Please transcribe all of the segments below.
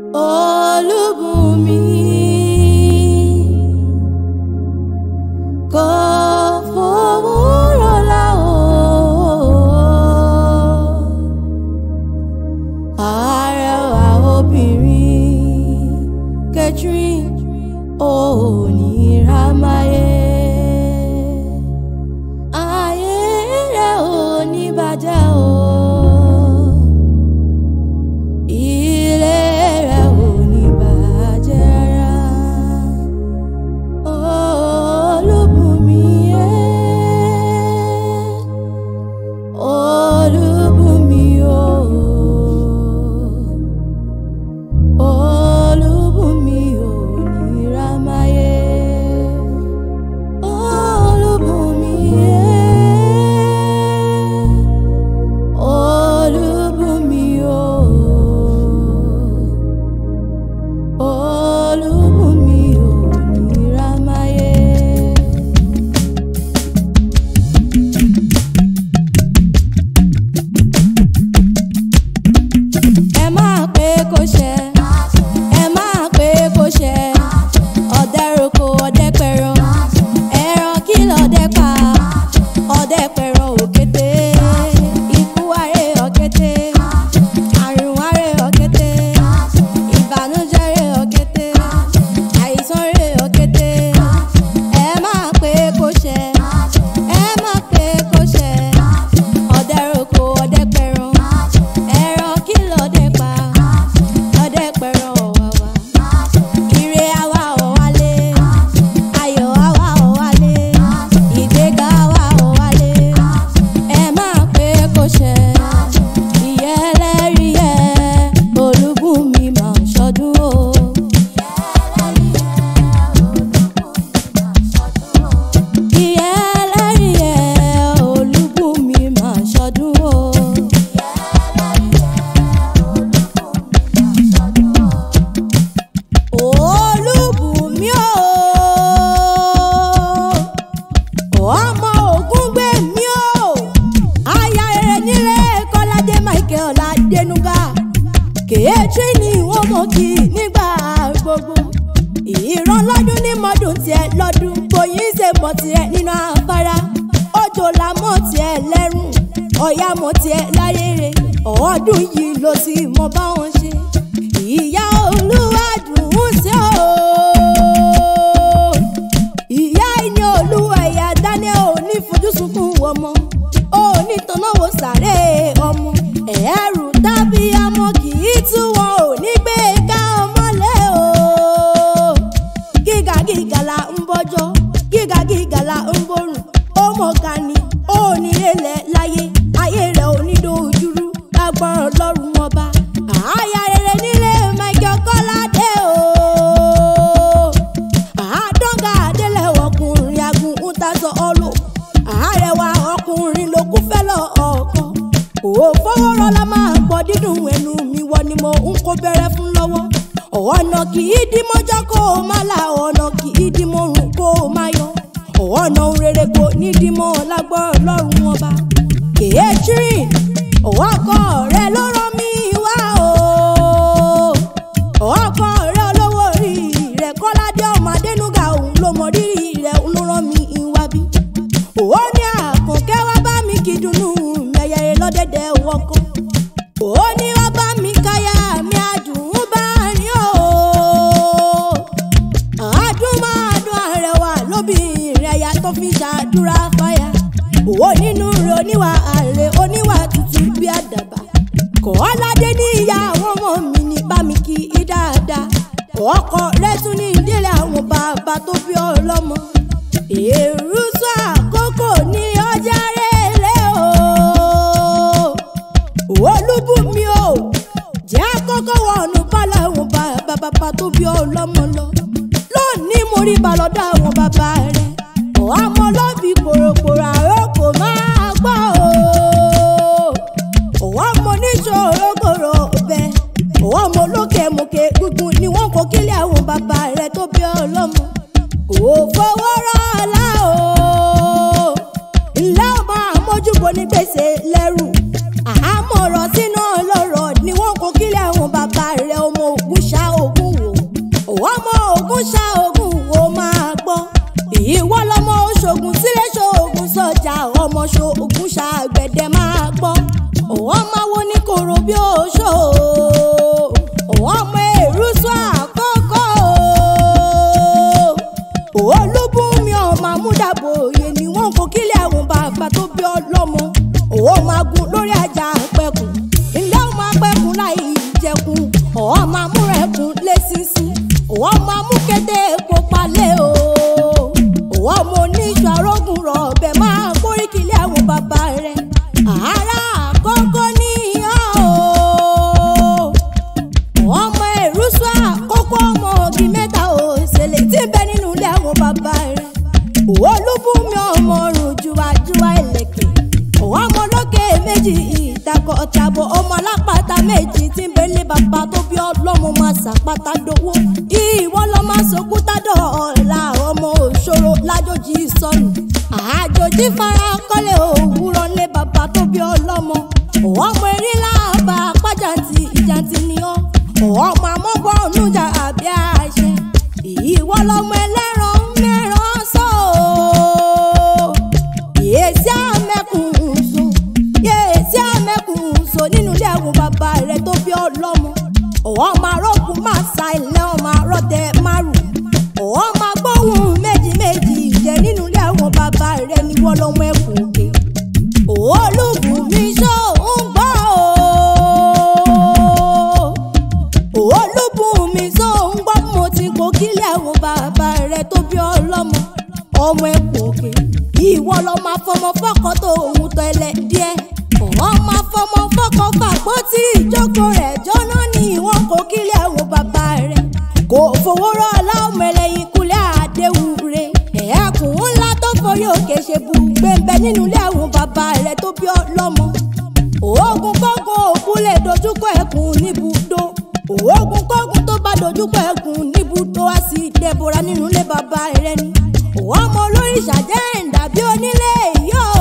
Olúbùnmi kò fowórọ̀ la o. Arẹwà obìnrin Catherine Oníràmáyé. Ayé rẹ̀ ò ní bàjẹ́ o. Ilé rẹ̀ ò ní bàjẹ́ rárá. Olúbùnmi ẹ́. Olúbùnmi o. Olúbùnmi Oníràmáyé. Olúbùnmi ẹ́. Olúbùnmi o. Olúbùnmi Oníràmáyé. ẹ máa pé kó ṣẹ ẹ máa pé kó ṣẹ ọdẹ roko ọdẹ pẹran ẹran kí lọdẹ pa ọdẹ pẹran òkété ikú aré òkété àrùn aré òkété ìbànújẹ́ ré òkété àìsàn ré òkété ẹ máa pé kó ṣẹ ẹ máa pé kó ṣẹ ọdẹ roko ọdẹ pẹran ẹran kí lọdẹ pa ọdẹ pẹran ọ̀wàwà ire àwa ò wálé ayọ̀ àwa ò wálé ìgbéga àwa ò wálé ẹ máa pé kó ṣẹ ìyẹ́ ẹlẹ́rìí ẹ Olúbùnmi máa ṣọdún o. ìyẹ́ ẹlẹ́rìí ẹ Olúbùnmi máa ṣọdún o. Olúbùnmi o ọmọ Ògúngbèmí o aya rere nílé Kọ́ládé Michael Adénúgà kèétí ni wọ́n mọ̀ kí nígbà gbogbo ìran lọ́dún ní mọ́dún tiẹ̀ lọ́dún bóyin ṣe mọ̀ tiẹ̀ nínú afárá òjò la mọ̀ tiẹ̀ lẹ́rùn ọ̀yà mọ̀ tiẹ̀ láyére ọdún yìí ló sì mọ báwọn ṣe ìyá olúwa dùn ún sí o ìyá ìní olúwa ẹ̀yà daniel ò ní fojú sunkún ọmọ ò ní tọ́náwó sàré ọmọ ẹ̀rù tàbí amọ̀ kì í tú wọn ò ní gbé ká ọmọlé o gíga gíga la ń bọ́jọ́ gíga gíga la ń borùn ó mọ̀ ká ní ó ní lélẹ̀ láyé ayé rẹ̀ ò ní dojúrú lágbọ́rọ̀ lọ́rùn ọba àáyá rere nílé Michael Kọ́ládé o àádọ́gà adélẹ̀ ọkùnrin agun ń tasọ ọlọ àárẹ̀wá ọkùnrin ló kú fẹ́ lọ ọkọ kò fọwọ́rọ́ la máa gbọ́ dídùn ẹnu mi wọ ni mo ń kó bẹ̀rẹ̀ fún lọ́wọ́ ọ̀nà kì í dí mọ́jọ́ kó o má la ọ̀nà kì í dí mọ́rùn kó o má yọ ọ̀nà rere kò ní dí mọ́ lágbọ́rọ̀ lọ́rùn ọba kèéjìrì ọkọ rẹ ló rán mi wá o ọkọ rẹ olówó orí rẹ Kọ́ládé ọmọ Adénúgà òun ló mọ rírì rẹ òun ló rán mi wá bí ó ní àkànkẹ́ wá bá mi kí dùnnú mẹyẹrẹ lọ́dẹ̀dẹ̀ wọkọ̀ ó ní wá bá mi káyà mi àdùn bá rìn o àdùn máa dùn àrẹwà lóbìnrin ẹ̀yà tó fi ṣàdúrà fáyà ó nínú rẹ oníwà àrẹ oníwà tútù bí àdàbà Kọ́ládé ní ìyá àwọn ọmọ mi ní bá mi kí i dáadáa ọkọ rẹ tún ní ìdílé àwọn bàbá tó bí ọlọ́mọ èrú sọ àkókò ní ọjà rẹlẹ o Olúbùnmi o jẹ́ àkọ́kọ́ wọnú bálá àwọn bàbá bàbá tó bí ọlọ́mọ lọ lónìí mo rí balọ̀dọ̀ àwọn bàbá rẹ̀ ọmọ lọ́bì kòròkòrò àròkò máa gbọ́ o òwò mo níṣòro kòrò bẹ òwò mo lókè mòkè gbùngbùn ni wọn kò kílẹ̀ àwọn bàbá rẹ tó bí ọlọ́mọ kò fowó rọ́ọ̀lá o ńlẹ́ ọmọ àmójúbọ ní gbèsè lẹ́rù àhámọ́ ọ̀rọ̀ sínú ọlọ́rọ̀ ni wọ́n kò kílẹ̀ àwọn bàbá rẹ ọmọ ògùn ṣá ọ̀wọ́ máa mú ẹkùn lé sísìn ọ̀wọ́ máa mú kété epo palẹ̀ o ọ̀wọ́ mo ní ìṣù arógùn rọ̀ ọ̀bẹ máa kórìkìlẹ̀ àwọn bàbá rẹ̀ àárá àkọ́kọ́ ní ìyá o ọmọ èrúsọ àkókò ọmọ òbí mẹ́ta òṣèlè tí ń bẹ nínú ilé àwọn bàbá rẹ̀ olúbùnmi ọmọ ọrùn juwajuwa ìlẹ̀kẹ̀ ọmọ lókè méjì ìtakọ̀ ọ̀tàbọ̀ ọmọ alápàtà méjì tí ń bẹ̀lẹ̀ bàbá tó bí ọlọ́mọ máa ṣàpàtà dowó ìwọ lọ máa sọkútà dọ̀ọ̀la ọmọ òṣòro lájòjì sọnù àjòjì fara kọ́lé òwúrọ̀ lé bàbá tó bí ọlọ́mọ ọmọ eré láàbà pàjáǹtì ìjàǹtì ni ọ́ ọmọ amọ́gbọ́n ọ̀nùjà àbí àṣẹ ìwọ lọmọ ẹlẹ́ran mẹ́ràn sọ́ọ̀ yèsí àmẹ́kùn so yèsí àmẹ́kùn so nínú ilé àwọn bàbá rẹ tó bí ọlọ́mọ ọ̀wọ́ máa rọ́ọ̀kù máa sa ilẹ̀ ọmọ arọ́tẹ márùn ọ̀wọ́ máa gbóhùn méjì méjì jẹ nínú ilé àwọn bàbá rẹ ní wọ́n lọ́mọ ẹ̀kún òkè olùkùn mi ṣó ń gbọ́ o olùbùn mi ṣó ń gbọ́ mo ti kó kílẹ̀ àwọn bàbá rẹ tó bí ọlọ́mọ ọmọ ẹ̀kún òkè ìwọ lọ máa fọmọ fọkọ tó ohun tó ẹlẹ díẹ̀ ọ̀hún máa fọmọ fọkọ fàgbọ́ tí ìjókòó rẹ̀ jóná ní ìwọ̀n kò kílẹ̀ àwọn bàbá rẹ̀ kò fowó rọ̀ láwọn ẹlẹ́yin kúlẹ̀ àdéhùn rẹ̀ ẹ̀ẹ́kùn ńlá tó forí òkè ṣe bu gbẹ̀ǹbẹ̀ nínú ilé àwọn bàbá rẹ̀ tó bí ọlọ́mọ oògùn kọ́gùn òkú lè dojúkọ ẹkùn níbùdó oògùn kọ́gùn tó bá dojúkọ ẹkùn níbùdó á sì dẹ́bora nínú ilé bàbá rẹ̀ ni ọmọ olóríṣà jẹ́ ìdàbí onílé yìí o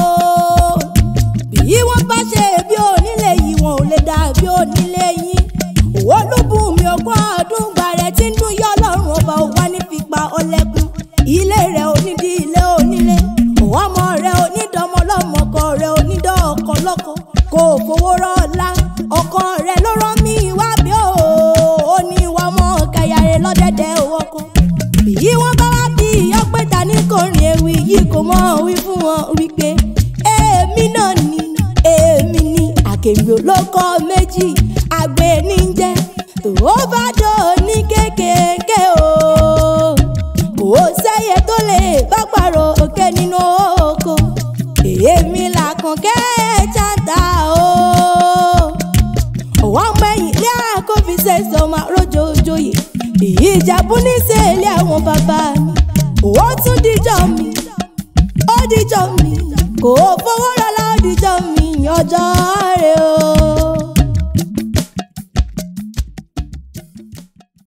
bí wọ́n bá ṣe bí onílé yìí wọn ò lè dàbí onílé yìí olúbùn mi ogún ọdún gba rẹ̀ tí ń dún yọ ọlọ́run ọba òwá ní fipá ọlẹ́kùn ilé rẹ̀ onídìí ilé onílé ọmọ rẹ̀ onídọ́mọlọ́mọ ọkọ rẹ̀ onídọ́ ọkọ lọ́kọ kò fowó rọ́ọ̀lá ọkọ rẹ̀ ló rán mi wá bí o ó ní ìwà ọmọ kẹyàrá lọ́dẹ̀dẹ̀ owó kan bí wọ́n bá wá bí ọpẹ́ ta ní kọrin ewì yìí kò mọ wí fún wọn wípé èmi náà ni èmi ni àkèmí olóko méjì àgbẹ̀ níjẹ́ tó bá dò ní kékèké o kò sẹ́yẹ tó lè bá pàrọ̀ òkè nínú oko èmi làkànkẹ́ ṣáńtà o ọwọ́ ọmọ ẹ̀yìn ilé àkọ́bí ṣẹ̀ṣẹ̀ ọmọ àròjòjòyè ìjàbù ní sẹ́ẹ̀lì àwọn bàbá mi ó tún díjọ́ mi ó díjọ́ mi kò fowó rọlá ó díjọ́ mi ọjọ́ rẹ̀ o.